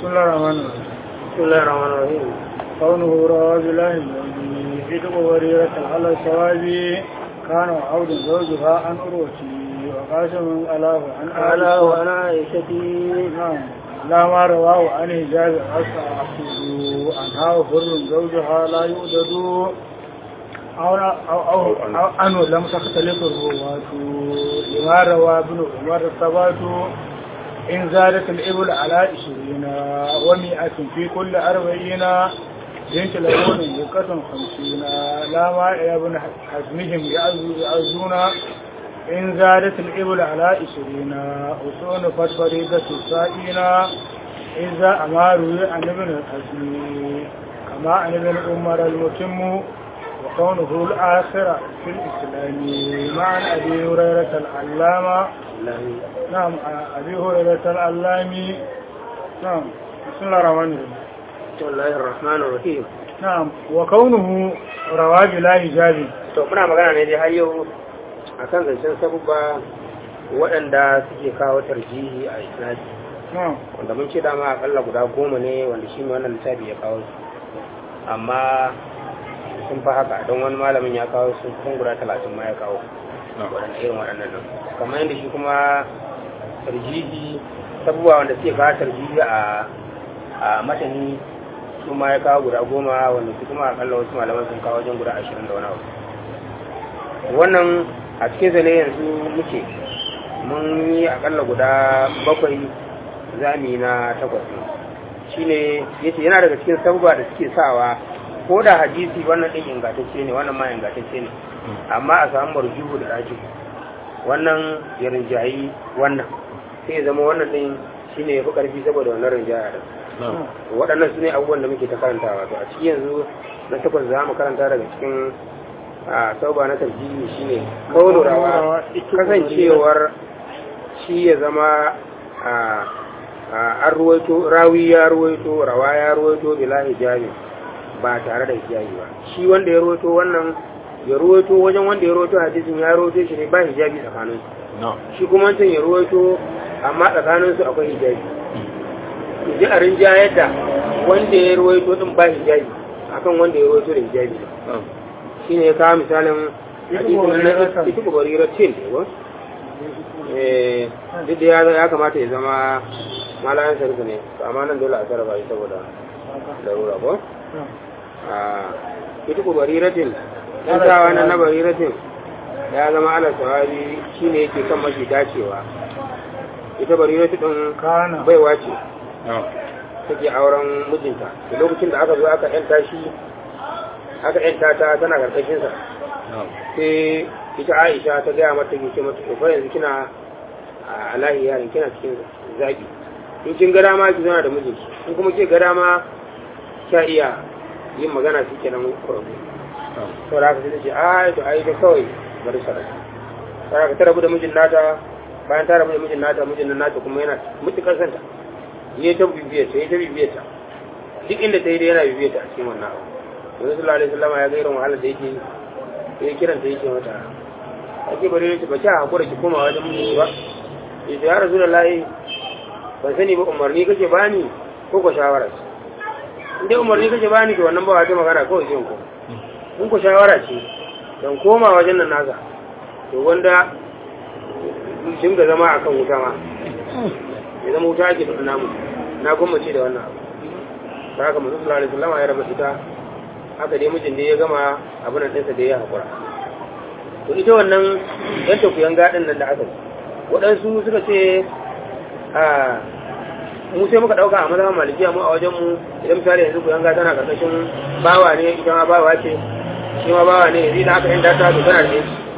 بسم الله الرحمن الرحيم بسم الله الرحمن الرحيم كونه رواه بالله في وريرة على الصواب كان وعود زوجها عن أروتي وقاسم ألاه عن قال آله وأنا عائشتي نعم لا ما رواه عن حجاب أصحابه عنها فر زوجها لا يؤدد أو أو أو, أو أنه لم تختلف الرواة لما روى ابن عمر الثبات إن زادت الإبل على عشرين ومئة في كل أربعين بنت لون بقة خمسين لا ما يا ابن حزمهم يعزون إن زادت الإبل على عشرين أصون فتفريدة السائين إذا أماروا عن ابن الحزم كما عن ابن عمر المتم وكونه الآخر في الإسلام مع أبي هريرة العلامة نعم أبي هريرة العلامي نعم بسم الله الرحمن الرحيم بسم الله الرحمن الرحيم نعم وكونه رواه بلا حجاب to muna magana ne dai har yau akan zancen sabubba waɗanda suke kawo tarjihi a isnadi نعم wanda mun ce dama akalla guda goma ne wanda shi ne wannan littafi ya kawo su amma sun fi haka don wani malamin ya kawo su kusan guda talatin ma ya kawo waɗanda irin waɗannan nan kamar yadda shi kuma tarjihi sabuwa wanda suke kawo tarjihi a a matani su ma ya kawo guda goma wanda su kuma akalla wasu malaman sun kawo wajen guda ashirin da wani abu wannan a cikin zane yanzu muke mun yi akalla guda bakwai zami na takwas ne shine yace yana daga cikin sabuwa da suke sawa ko da hadisi wannan din ingantacce ne wannan ma ingantacce ne amma a samu marjuhu da raji wannan ya rinjayi wannan sai ya zama wannan din shine yafi karfi saboda wannan rinjaya da waɗannan su ne abubuwan da muke ta karantawa to a cikin yanzu na takwas za mu karanta daga cikin a sauba na tarjihi shine kaulurawa kasancewar shi ya zama a an ruwaito rawi ya ruwaito rawa ya ruwaito bila hijabi ba tare da hijabi ba shi wanda ya ruwaito wannan ya ruwaito wajen wanda ya ruwaito hadisin ya ruwaito shi ne ba hijabi tsakanin su shi kuma wancan ya ruwaito amma tsakanin su akwai hijabi ji a rinja yadda wanda ya ruwaito din ba hijabi akan wanda ya ruwaito da hijabi shi ne ya kawo misalin hadisin na ita kubarirar cin eh duk da ya kamata ya zama malayan sarki ne amma nan dole a sarrafa shi saboda larura ko a ita ku bariratin dan sawa na na bariratin ya zama ala sawabi shine yake kan mafi dacewa ita bariratin din kana baiwa ce take auren mijinta da lokacin da aka zo aka yanta shi aka yanta ta tana karkashin sa sai ita Aisha ta gaya mata ke ce mata to fa yanzu kina a lahiya kina cikin zaki in kin gada ma ki zana da mijinki in kuma ke gada ma kya iya yin magana shi kenan kurabu to da haka sai ce ai to ai da kawai bari sarai sai haka ta rabu da mijin nata bayan ta rabu da mijin nata mijin nan nata kuma yana mutukar santa yi ta bibiyar ta yi ta bibiyar ta duk inda ta yi da yana bibiyar ta a cikin wannan abu yanzu sallallahu alaihi wasallam ya ga irin wahalar da yake ya kiran ta yake mata ake bari ne ba ta hakura ki koma wajen mijinki ba ya ce ya rasulullahi ban sani ba umarni kake bani ko ko shawara ce in dai umarni kake bani to wannan ba wata magana kawai sai ko in ko shawara ce dan koma wajen nan nasa to wanda dinga zama akan wuta ma ya zama wuta ake da namu na gwammace da wannan abu ta haka masu sallallahu alaihi wasallam ya raba ita haka dai mijin da ya gama abin nan ɗinsa da ya haƙura to ita wannan yan tafiyan gaɗin nan da aka yi waɗansu suka ce mu sai muka dauka a mazhaban malikiya mu a wajen mu idan misali yanzu ku yanga tana karkashin bawa ne ita ma bawa ce shi ma bawa ne yanzu da aka yanda ta to tana da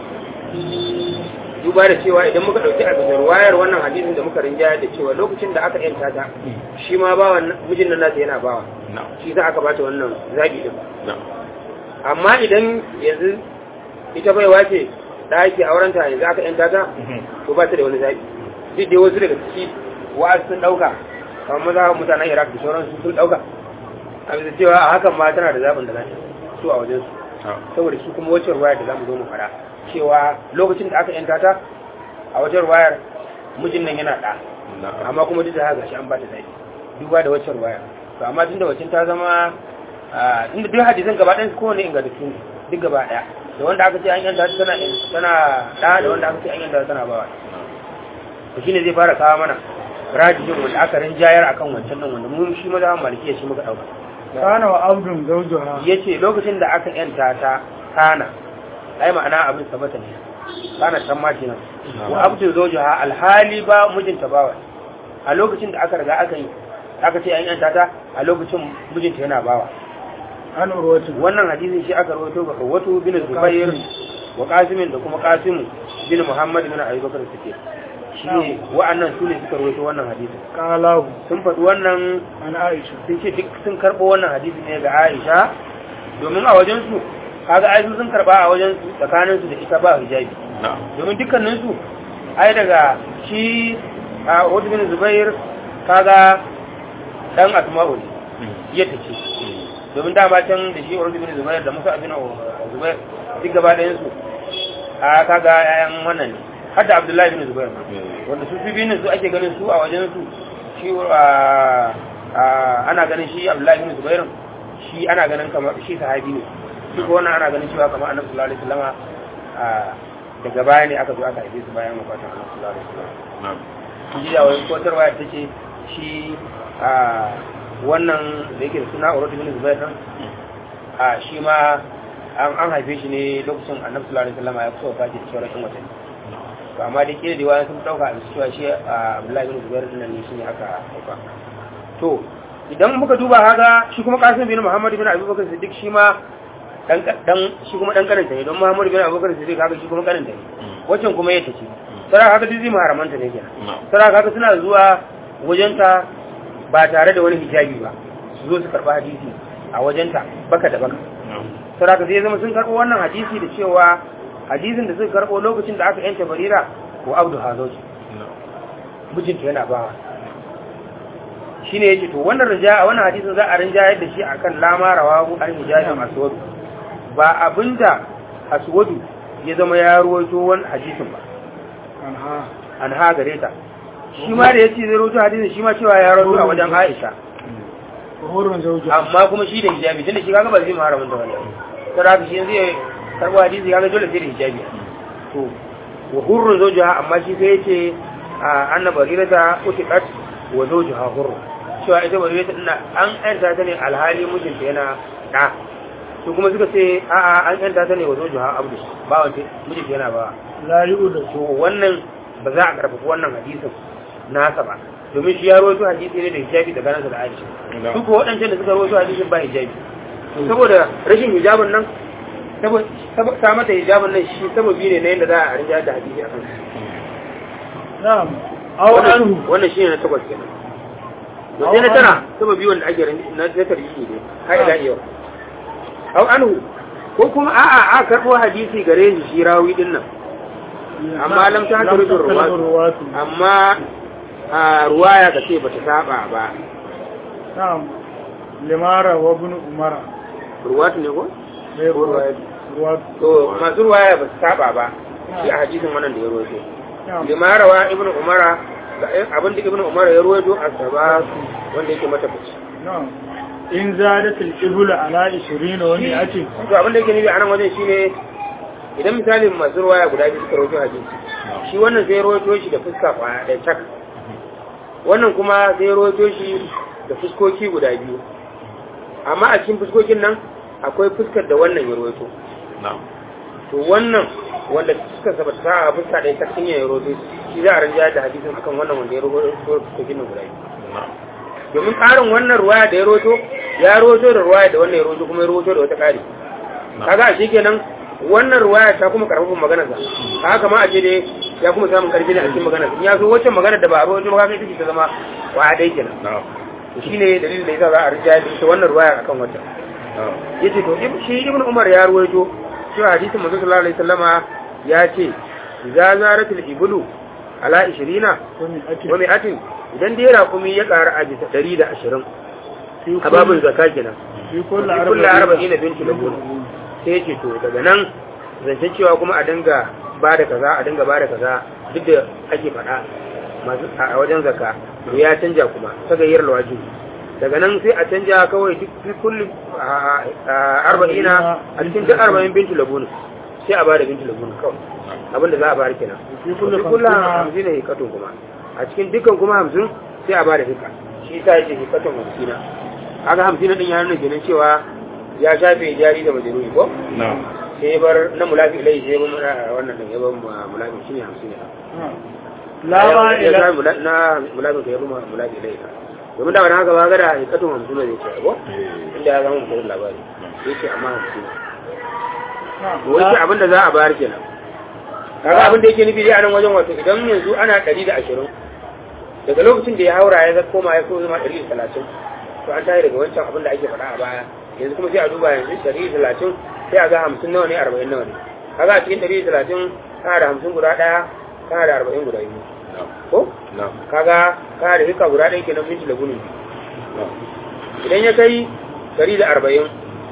duba da cewa idan muka dauki abin da ruwayar wannan hadisin da muka rinjaya da cewa lokacin da aka yanta ta shi ma bawa mijin nan nasa yana bawa shi za aka bata wannan zabi din amma idan yanzu ita baiwa ce da ake aurenta yanzu aka yanta ta to ba ta da wani zabi duk da wasu daga ciki wa'az sun dauka kamar maza mutanen iraq da sauransu sun dauka a bisa cewa a hakan ma tana da zaɓin da za su a wajensu saboda shi kuma wacce ruwayar da za mu zo mu fara cewa lokacin da aka yanta ta a wajen ruwayar mijin nan yana ɗa amma kuma duk da haka shi an ba ta zaɓi duba da wacce ruwaya to amma tun da wacin ta zama a, inda duk hadisan gaba ɗayan su kowane ingantattu ne duk gaba ɗaya da wanda aka ce an yanta ta tana tana ɗa da wanda aka ce an yanta ta tana bawa to shine zai fara kawo mana rajijin wanda aka rinjayar akan wancan nan wanda mun shi maza malikiya shi muka ɗauka kana wa abdun zawjuha ya ce lokacin da aka yanta ta kana ai ma'ana abin sabata ne kana can ma kenan wa abdu zawjaha alhali ba mijinta bawa a lokacin da aka riga aka yi aka ce an yanta ta a lokacin mijinta yana bawa an urwatu wannan hadisin shi aka rawaito ga Urwatu bin Zubair wa Qasim da kuma Qasim bin Muhammad bin Abi Bakr Siddiq shi ne wa'annan su ne suka rawaito wannan hadisin qalahu sun faɗi wannan an aisha sun ce duk sun karɓo wannan hadisi ne ga Aisha domin a wajen su kaga Aisha sun karɓa a wajen su tsakanin su da ita ba hijabi domin dukkanin su ai daga shi a Urwatu bin Zubair kaga dan Asma'u ne yadda ce domin dama can da shi Urdu bin Zubair da Musa bin Zubair duk gaba ɗayan su a kaga yayan wannan ne har da Abdullahi bin Zubair ma wanda su bibin su ake ganin su a wajen su shi ana ganin shi Abdullahi bin Zubair shi ana ganin kamar shi sahabi ne shi ko wannan ana ganin cewa kamar Annabi sallallahu alaihi wasallama daga baya ne aka zo aka haife su bayan wafatin Annabi sallallahu alaihi wasallam shi da wani kotarwa ta ce shi wannan da yake da suna Urwatu bin Zubair din a shi ma an an haife shi ne lokacin Annabi sallallahu alaihi wasallam ya kusa wafati da sauran watanni to amma da ke da wani sun dauka a cewa shi Abdullahi bin Zubair din ne shine aka haifa to idan muka duba haga shi kuma Qasim bin Muhammad bin Abi Bakar Siddiq shi ma dan dan shi kuma dan karanta ne don Muhammad bin Abi Bakar Siddiq kaga shi kuma karanta ne wacin kuma yake ce sara kaga duk zai maharamanta ne kenan sara kaga suna zuwa wajenta ba tare da wani hijabi ba su zo su karɓi hadisi a wajenta baka da baka saraka zai zama sun karɓo wannan hadisi da cewa hadisin da suka karɓo lokacin da aka yanta barira ko abdu hazoji mijinta yana bawa shi ne ya ce to wannan rija wannan hadisin za a rinjayar da shi akan lama rawahu an hijabin aswadu ba abinda aswadu ya zama ya ruwaito wani hadisin ba anha an ha gare ta shi ma da ya ce zai roto hadisin shi ma cewa ya roto a wajen Aisha hurun zawjuha amma kuma shi da hijabi tunda shi kaga ba zai maharamin da wani sai haka shi zai karbo hadisi kaga dole sai da hijabi to wa hurrun zawjuha amma shi sai yace anna barirata utiqat wa zawjuha hurr cewa ita barirata ina an yanta ta ne alhali mijinta yana da to kuma suka ce a'a an yanta ta ne wa zawjuha abdu ba wanda mijinta yana ba la yu'da to wannan ba za a karfafa wannan hadisin nasa ba domin shi ya rawaito hadisi ne da hijabi da ganansa da Aisha su ko waɗancan da suka rawaito hadisin ba hijabi saboda rashin hijabin nan saboda ta mata hijabin nan shi sababi ne na yadda za a rinja da hadisi a kansu na'am aw anhu wannan shi ne na takwas kenan to sai na tana sababi wanda ake rinja na tarjihi ne har ila yau aw anhu ko kuma a'a a karɓo hadisi gare shi shi rawi din nan amma lam ta haka rufin ruwatu amma a ruwaya ka ce ba ta saba ba na'am limara wa ibn umara ruwatu ne ko? mai ruwatu ruwatu to masu ruwaya ba su saba ba shi a hadisin wannan da ya ruwaito na'am limara wa ibn umara ga abin da ibn umara ya ruwaito a saba wanda yake mata fice na'am in zadat al-ibl ala 20 wa mi'atin to abin da yake nufi a nan wajen shine idan misalin masu ruwaya guda biyu suka rawaito hadisi shi wannan sai ya rawaito shi da fuska kwaya ɗaya tak wannan kuma sai ya rawaito shi da fuskoki guda biyu amma a cikin fuskokin nan akwai fuskar da wannan ya rawaito to wannan wanda suka sabata a fuska ɗaya tak sun ya rawaito shi za a rinja da hadisin akan wannan wanda ya rawaito fuskokin nan guda biyu domin ƙarin wannan ruwaya da ya rawaito ya rawaito da ruwaya da wannan ya rawaito kuma ya rawaito da wata ƙari kaga a shi kenan wannan ruwaya ta kuma karfafin maganar sa haka ma a ce dai ya kuma samun karfi ne a cikin maganar sa ya so wacce maganar da ba a rawaito ba kai take ta zama wa dai kenan to shine dalilin da yasa za a rijaya da ita wannan ruwaya akan wata yace to shi ibn umar ya ruwaito cewa hadisin manzo sallallahu alaihi wasallama ya ce idza zaratul iblu ala 20 wa mi'atin wa mi'atin idan dai raƙumi ya ƙara a bisa 120 a babin zakka kenan fi kullu kullu arba'ina bintu labun sai ce to daga nan zancen cewa kuma a dinga ba da kaza a dinga ba da kaza duk da ake faɗa masu a wajen zaka to ya canja kuma ta gayyar lawajin daga nan sai a canja kawai duk fi kulli a- a- arba'ina a cikin duk arba'in bintu labun sai a bada bintu labun kawai abin da za a bayar kenan fi fi kulli kulli hamsina hamsin ne hikatun kuma a cikin dukkan kuma hamsin sai a bada hika shi ta yake hikatun hamsina haka hamsina din ya nuna kenan cewa ya shafe jari da majaluni ko na'am sai ya bar na mulafi ilai sai ya bar muna- wannan din ya bar mu- mulafi shine hamsin ne lama ya ila sa mula- na mulafi ka ya bar mu- mulafi ilai ka domin da wani haka ba ga da hikatun hamsin ne zai ce ko eh inda ya zama mutum labari yake amma hamsin na'am. wace abin da za a bayar kenan kaga abin da yake nufi dai a nan wajen wato idan yanzu ana ɗari da ashirin daga lokacin da ya haura ya zama koma ya so zama ɗari da talatin to an tayi daga wancan abin da ake faɗa a baya yanzu kuma sai a duba yanzu ɗari da talatin sai a ga hamsin nawa ne arba'in nawa ne kaga a cikin ɗari da talatin kana da hamsin guda ɗaya kana da arba'in guda biyu na'am ko na'am kaga kana da hika guda ɗaya kenan minti da gunin biyu na'am idan ya kai ɗari da arba'in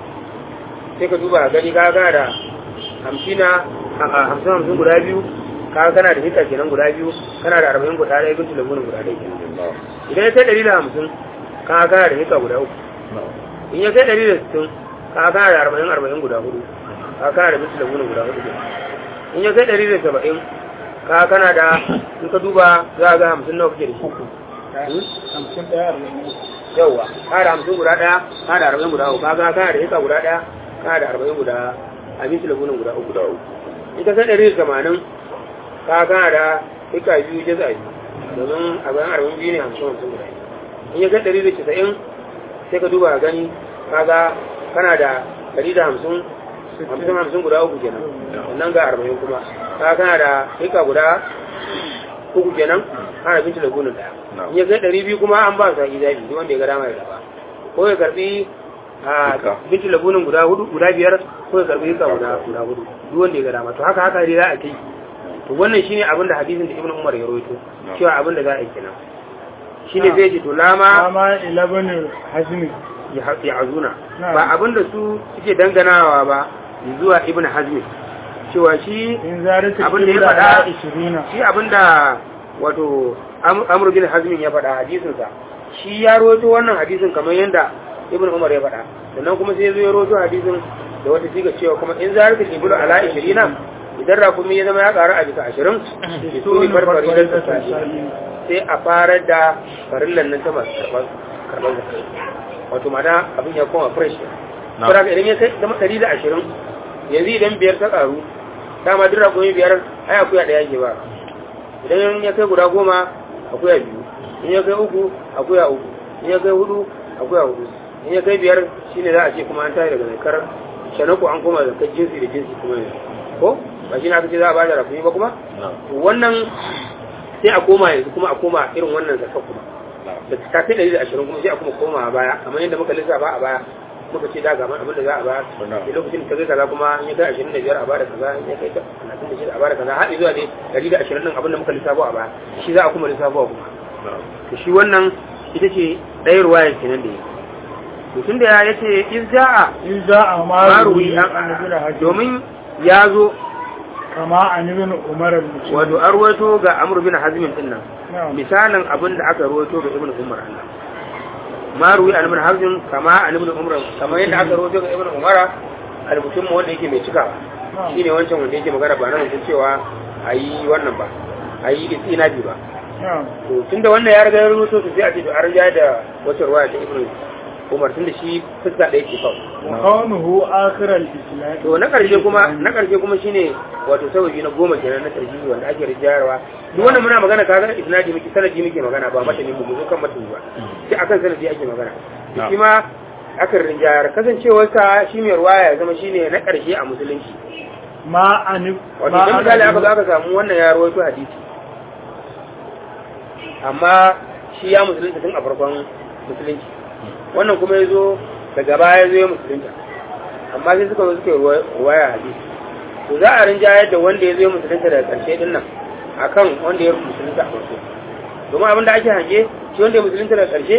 sai ka duba gani ka gana da hamsina a a hamsin hamsin guda biyu ka kana da hita kenan guda biyu kana da arba'in guda ɗaya gunci da gunin guda ɗaya kenan na'am idan ya kai ɗari da hamsin ka kana da hita guda uku na'am in ya kai ɗari da sittin ka kana da arba'in arba'in guda hudu ka kana da gunci da gunin guda hudu kenan in ya kai ɗari da saba'in ka kana da in ka duba za a ga hamsin nawa kake da shi hamsin ɗaya arba'in yauwa ka da hamsin guda ɗaya ka da arba'in guda uku kaga kana da hika guda ɗaya ka da arba'in guda abinci da gunin guda uku guda uku ita kai ɗari da tamanin ka kana da hika biyu jaza biyu domin abin arba'in biyu ne hamsin hamsin guda biyu in ya kai ɗari da casa'in sai ka duba ka gani kaga kana da ɗari da hamsin hamsin hamsin guda uku kenan sannan ga arba'in kuma ka kana da hika guda uku kenan kana abinci da gunin ɗaya in ya kai ɗari biyu kuma an ba su haƙi zaɓi duk wanda ya ga dama ya gaba ko ya karɓi a Duka. binci labunin guda hudu guda biyar ko ya karɓi hika guda guda hudu duk wanda ya ga dama to haka haka dai za a kai to wannan shine abin da hadisin da ibnu umar ya rawaito cewa abin da za a yi kenan shine zai ce to lama lama ila bani hazmi ya azuna Na'am. ba abin da su suke danganawa ba zuwa ibnu hazmi cewa shi in zarata Abin da ya kibla faɗa- ala ishirina shi abinda wato Am- amr bin hazmin ya faɗa hadisinsa shi ya roto wannan hadisin kamar yadda ibn umar ya faɗa sannan kuma sai ya zo ya roto hadisin da wata siga cewa kuma in za ka ibnu ala 20 idan rakumi ya zama ya ƙaru a bisa 20 to ne farfari da tsaki sai a fara da farillan nan ta masu karɓar karɓar zakai wato mana abin ya koma fresh Na. saboda idan ya kai zama 120 yanzu idan biyar ta ƙaru dama duk rakumi biyar ai akuya ɗaya ke ba idan ya kai guda goma akuya biyu in ya kai uku akuya uku in ya kai hudu akuya hudu in ya kai biyar shine za a ce kuma an tashi daga zakar shanaku an koma zakar jinsi da jinsi kuma yanzu ko ba shi na aka ce za a bada rakumi ba kuma na'am to wannan sai a koma yanzu kuma a koma irin wannan zakar kuma na'am da ta kai ɗari da ashirin kuma sai a kuma koma a baya kamar yadda muka lissafa a baya muka ce da ga abin da za a bayar Na'am. da lokacin da ta kai kaza kuma in ya kai ashirin da biyar a bada kaza in ya kai talatin da shida a bada kaza har zuwa dai ɗari da ashirin ɗin abin da muka lissafo a baya shi za a kuma lissafo a kuma na'am to shi wannan ita ce ɗaya ruwayar kenan da ya to tun da ya ce in za'a in za a maruwi maruwi an an ibn hazmi domin ya zo kama an ibn umar al-mutum wato an ruwaito ga amur bin hazmin din nan na'am misalin abin da aka ruwaito ga ibn umar Allah maruwi an ibn hazmin kama an ibn umar kamar yadda aka ruwaito ga ibn umar al-mutum wanda yake mai cikawa na'am shine wancan wanda yake magana ba na mutum cewa ayi wannan ba ayi istinabi ba na'am to tunda wannan ya riga ya rubuto su sai a ce to an riga da wata ruwaya ta ibn umar tunda shi fuska ɗaya ke kawai wa kaunuhu akhir al-islam to na ƙarshe kuma na ƙarshe kuma shine wato sababi na goma kenan na tarjihi wanda ake rijayarwa duk wannan muna magana kaga isnadi muke sanadi muke magana ba mata ne mu zo kan mata ba sai akan sanadi ake magana Na'am. shi ma akan rijayar kasancewar sa shi mai ruwaya ya zama shine na ƙarshe a musulunci ma an wato idan misali aka zo aka samu wannan ya rawaito hadisi amma shi ya musulunta tun a farkon musulunci wannan kuma ya zo daga baya ya zo ya musulunta amma sai suka zo suka yi ruwaya hadisi to za a rinjayar da wanda ya zo ya musulunta daga ƙarshe din nan akan wanda ya musulunta a farko domin abin da ake hange shi wanda ya musulunta daga ƙarshe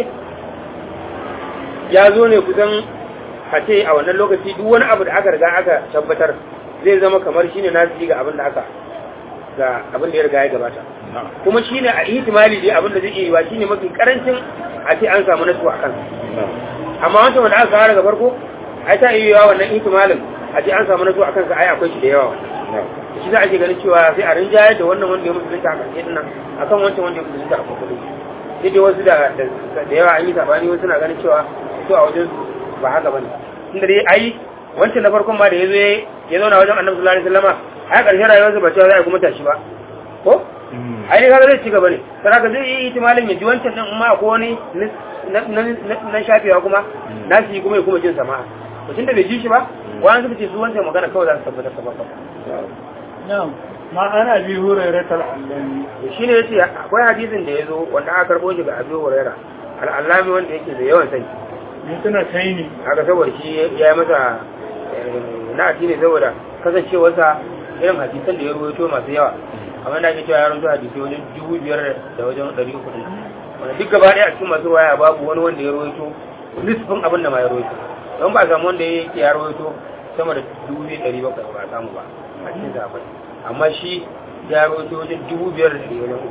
ya zo ne kusan a ce a wannan lokaci duk wani abu da aka riga aka tabbatar zai zama kamar shine nasu ga abin da aka ga abin da ya riga ya gabata kuma shine a ihtimali dai abin da zai iya yi wa shine mafi karancin a ce an samu nasu a kansa amma wancan wanda aka kawo daga farko ai ta iya yawa wannan ihtimalin a ce an samu nasu a kansa ai akwai shi da yawa shi za a ke ganin cewa sai a rinjaye da wannan wanda ya musulunta a ƙarshe dinnan akan wancan wanda ya musulunta a farko sai dai wasu da da yawa an yi sabani wasu na ganin cewa su a wajen ba haka bane tunda dai ai wancan na farkon ma da ya zo ya zauna wajen annabi sallallahu alaihi wasallama ai ƙarshen rayuwarsa ba cewa za a kuma tashi ba ko ai ne kaga zai ci gaba ne saraka zai yi itimalin ya ji wancan din ma ko wani na shafewa kuma na shi kuma ya kuma jin sama'a to tunda bai ji shi ba wani suka ce su wancan magana kawai za su tabbatar ta farko na'am ma ana bi hurairar al'allami shi ne yace akwai hadisin da ya zo wanda aka karbo shi ga Abu Hurairah al'allami wanda yake da yawan sani ni tana kai ni haka saboda shi ya yi masa na ne saboda kasancewarsa irin hadisan da ya ruwaito masu yawa amma da ake cewa ya rubuta hadisi wajen dubu biyar da wajen ɗari uku ɗin wanda duk gaba ɗaya a cikin masu waya babu wani wanda ya ruwaito nisfin abin da ma ya ruwaito don ba a samu wanda ya ya ruwaito sama da dubu biyu ɗari bakwai ba a samu ba a cikin zafai amma shi ya ruwaito wajen dubu biyar da ɗari wajen uku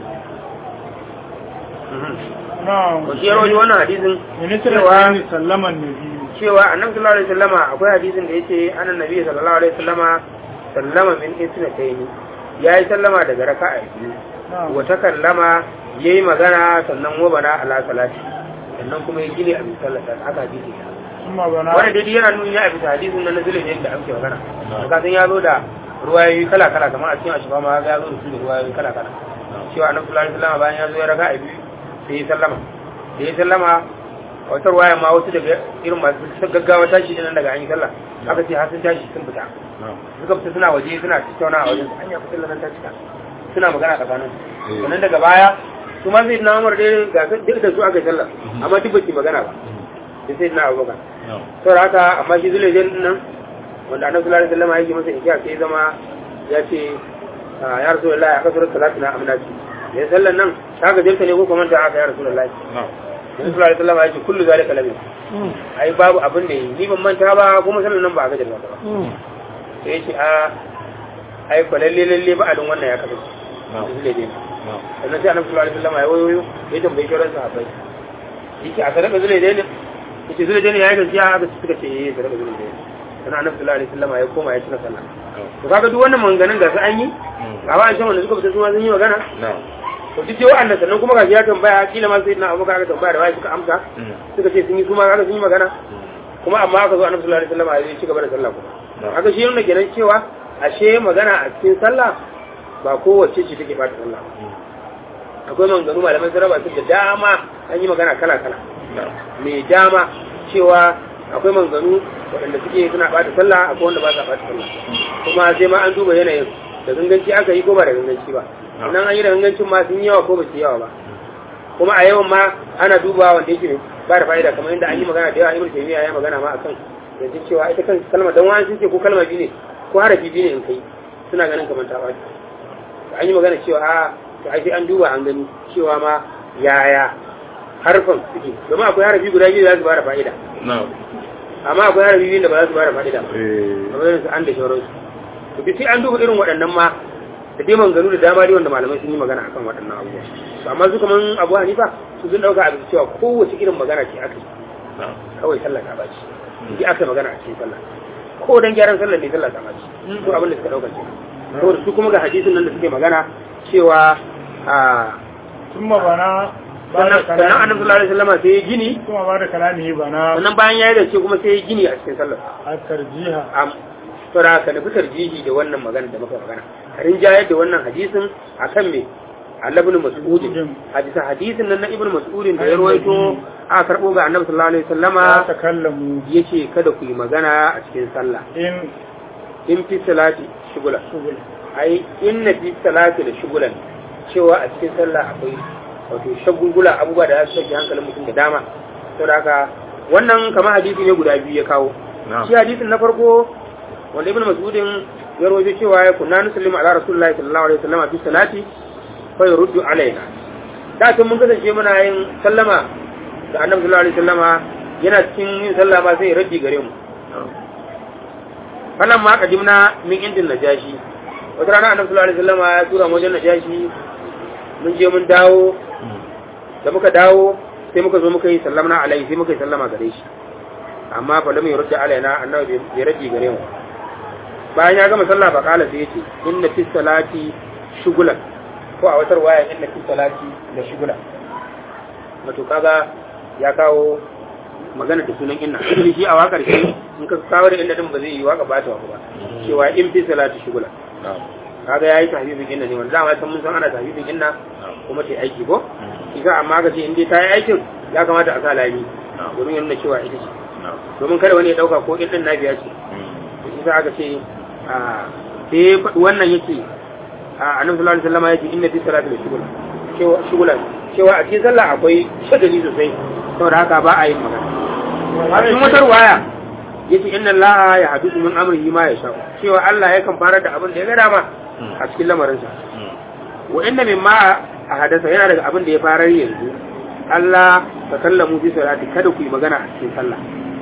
na'am to shi ya rawaito wannan hadisin ni tana cewa kai ni sallaman nabi cewa annabi sallallahu alaihi wasallama akwai hadisin da yace annan nabi sallallahu alaihi wasallama sallama min isnatayn yayi sallama daga raka'a biyu na'am wa takallama yayi magana sannan wa bana ala salati sannan kuma ya gine a bisa sallata aka hadisi kuma bana wanda dai yana nuni a bisa hadisin nan na zulun yadda ake magana ka san ya zo da ruwayoyi kala kala kamar a cikin ashifa ma ya zo da su da ruwayoyi kala kala cewa annabi sallallahu alaihi wasallama bayan ya zo ya raka'a biyu sai ya sallama da ya sallama a wata ruwaya ma wasu daga irin masu gaggawa tashi nan daga an yi sallah aka ce har sun tashi sun fita suka fita suna waje suna tattauna a wajen an ya fita nan ta cika suna magana tsakanin su sannan daga baya su ma sai na umar dai ga duk da su aka yi sallah amma duk baki magana ba sai sai na abubakar saboda haka amma shi zule jan nan wanda annabi sallallahu alaihi wasallam yake masa ikiya sai zama ya ce ya rasulullahi aka sura salatu na amnati ya sallan nan ta gajarta ne ko kuma ta aka ya rasulullahi Nabi sallallahu alaihi wasallam ya ce kullu zalika lam ai babu abin da yi ni ban manta ba kuma sallan nan ba a gajar ba sai ya ce a ai fa lalle lalle ba alun wannan ya kasance zule dai sannan sai annabi sallallahu alaihi wasallam ya wayoyo ya tambaye shi ransa abai yake a sadaka zule dai ne yace zule dai ne yayi gaskiya aka suka ce eh sadaka zule dai sannan annabi sallallahu alaihi wasallam ya koma ya cika sallah to kaga duk wannan maganganun da su an yi ga ba an san wanda suka fita su ma sun yi magana to duk dai wa'annan sannan kuma ga ya tambaya kila ma sai na abubakar aka tambaya da wai suka amsa suka ce sun yi kuma kaga sun yi magana kuma amma aka zo annabi sallallahu alaihi wasallam ya ci gaba da sallah kuma haka shi yana kenan cewa ashe magana a cikin sallah ba kowace ce take bata sallah akwai maganganu malaman sarrafa su da dama an yi magana kala kala mai dama cewa akwai maganganu waɗanda suke suna bata sallah akwai wanda ba sa bata sallah kuma sai ma an duba yanayin da ganganci aka yi ko ba da ganganci ba nan an yi da gangancin ma sun yi yawa ko ba su yawa ba kuma a yawan ma ana duba wanda yake ba da fa'ida kamar yadda an yi magana da yawa ibn taymiya ya magana ma akan yanzu cewa ita kan kalma dan wani sun ce ko kalma biyu ne ko harafi biyu ne in kai suna ganin kamar ta baci an yi magana cewa a to ai sai an duba an gani cewa ma yaya harfan suke domin akwai harafi guda biyu da za su ba da fa'ida amma akwai harafi biyu da ba za su ba da fa'ida ba kamar yadda su an da shauransu to duk sai an duba irin waɗannan ma da dai maganganu da dama dai wanda malamai sun yi magana akan waɗannan abubuwa to amma su kaman abu hanifa su sun ɗauka abin cewa kowace irin magana ce aka yi kawai sallah ta baci in aka magana a cikin sallah ko dan gyaran sallah ne sallah ta baci to abin da suka ɗauka ce saboda su kuma ga hadisin nan da suke magana cewa a kuma bana sannan sannan annabi sallallahu alaihi wasallam sai ya gini kuma ba da kalami bana sannan bayan ya yi da ce kuma sai ya gini a cikin sallah a tarjiha am saboda ka nufi tarjihi da wannan magana da muka magana rinjayar da wannan hadisin akan me Allah ibn Mas'ud hadisa hadisin nan na ibn Mas'ud da ya rawaito a karbo ga Annabi sallallahu alaihi wasallama ya takallamu yace kada ku yi magana a cikin sallah in in fi salati shugula shugul ai inna fi salati da shugulan cewa a cikin sallah akwai wato shagulgula abubuwa da za su sake hankalin mutum da dama saboda haka wannan kamar hadisi ne guda biyu ya kawo shi hadisin na farko wanda ibn mas'udin ya rawaito cewa ya kunna nusallimu ala rasulullahi sallallahu alaihi wasallam fi salati fa yurdu alaina da tun mun kasance muna yin sallama da annabi sallallahu alaihi wasallama yana cikin yin sallah ma sai ya raddi gare mu falan ma kadimna min indin najashi wata rana annabi sallallahu alaihi wasallam ya tura mu wajen najashi mun je mun dawo da muka dawo sai muka zo muka yi sallama alaihi sai muka yi sallama gare shi amma fa lam yurda alaina annabi bai rage gare mu bayan ya gama sallah fa kala sai yace inna fi salati shugulan ko a watar waya inna fi salati da shugulan wato kaga ya kawo magana da sunan inna shi a wakar shi in ka kawo da inda din ba zai yi waka ba ta ba cewa in fi salati shugulan kaga yayi tahbibin inna ne wanda dama san mun san ana tahbibin inna kuma ta aiki ko isa amma ga ce in dai ta yi aikin ya kamata a sa lami domin yana cewa ita ce domin kada wani ya dauka ko in din nabiya ce isa aka ce a sai wannan yake a annabi sallallahu alaihi wasallam yake inna fi salati la shugula cewa shugula cewa a cikin sallah akwai shagali sosai saboda haka ba a yin magana a cikin wata waya yace inna allaha ya hadisu min amrihi ma yasha cewa Allah yakan fara da abin da ya ga dama a cikin lamarinsa wa inna mimma a hadasa yana daga abin da ya farar yanzu Allah ta kallamu fi salati kada ku yi magana a cikin sallah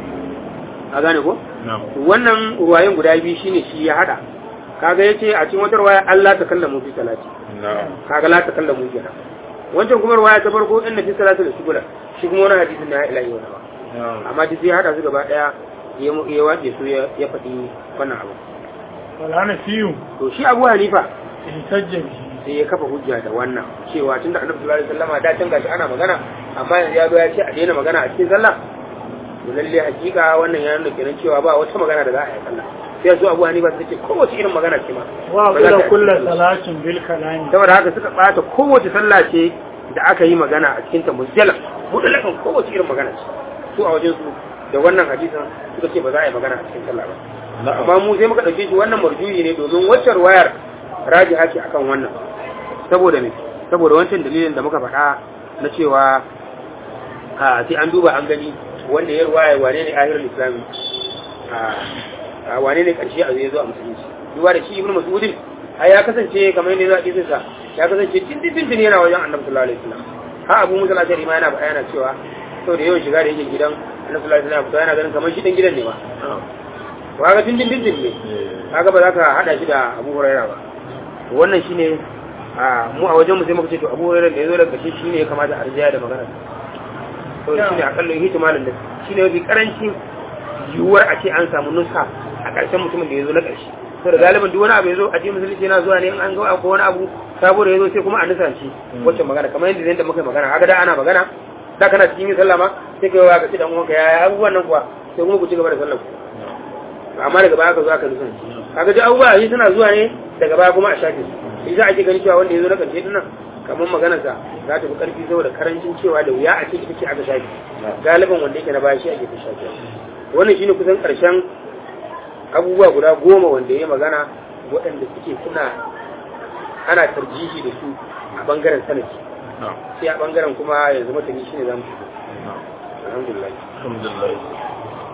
a gane ko wannan ruwayen guda biyu shine shi ya hada kaga yace a cikin wata ruwaya Allah ta kallamu fi salati kaga la ta kallamu kenan wancan kuma ruwaya ta farko inna fi salati da shugula shi kuma wani hadisin na ilahi wa ba amma duk ya hada su gaba daya ya ya wace su ya faɗi wannan abu walhana fiyu to shi Abu Hanifa ihtajja bihi sai ya kafa hujja da wannan cewa tunda annabi sallallahu alaihi wasallam da can gashi ana magana amma yanzu ya zo ya ce a daina magana a cikin sallah to lalle hakika wannan ya nuna kenan cewa ba wata magana da za a yi sallah sai su Abu Hanifa suka ce kowace irin magana ce ma wa qila kullu salatin bil kalami saboda haka suka bata kowace sallah ce da aka yi magana a cikin ta mujalla mutlakan kowace irin magana ce su a wajen su da wannan hadisin suka ce ba za a yi magana a cikin sallah ba amma mu sai muka dauke shi wannan marjuyi ne domin waccar wayar raji haki akan wannan saboda ne saboda wancan dalilin da muka faɗa na cewa a sai an duba an gani wanda ya ruwaya wane ne ahirul islami a wane ne karshe a zai zo a musulunci duba da shi ibnu mas'udin ai ya kasance kamar yadda za a kisin sa ya kasance tindin tindin yana wajen annabi sallallahu alaihi wasallam ha abu musa al-ashari ma yana yana cewa saboda yawan shiga da yake gidan annabi sallallahu alaihi wasallam yana ganin kamar shi dan gidan ne ma to kaga tindin tindin ne kaga ba za ka hada shi da abu hurairah ba wannan shine a mu a wajen mu sai muka ce to Abu Hurairah da yazo daga shi shine ya kamata a rijaya da magana to shine akalla ihtimalin da shine mafi karancin yiwuwar a ce an samu nusa a ƙarshen mutumin da yazo na ƙarshe to da galiban duk wani abu yazo a cikin musulunci yana zuwa ne in an ga ko wani abu sabo da yazo sai kuma a nusanci wacce magana kamar yadda yadda muka magana kaga da ana magana da kana cikin yin sallah ma sai kai wa ka ci dan uwanka yaya abubuwan nan kuwa sai kuma ku ci gaba da sallah amma daga baya ka zo aka nusanci kaga duk abubuwa yi suna zuwa ne daga baya kuma a shafe su shi za a ke gani cewa wanda ya zo na ƙarshe dinnan kamar maganarsa za ta fi ƙarfi saboda karancin cewa da wuya a ce ita ce aka shafi galiban wanda yake na baya shi ake fi shafi wannan shine kusan ƙarshen abubuwa guda goma wanda ya magana waɗanda suke suna ana tarjihi da su a bangaren sanaki sai a bangaren kuma yanzu matani shine za mu shigo alhamdulillah alhamdulillah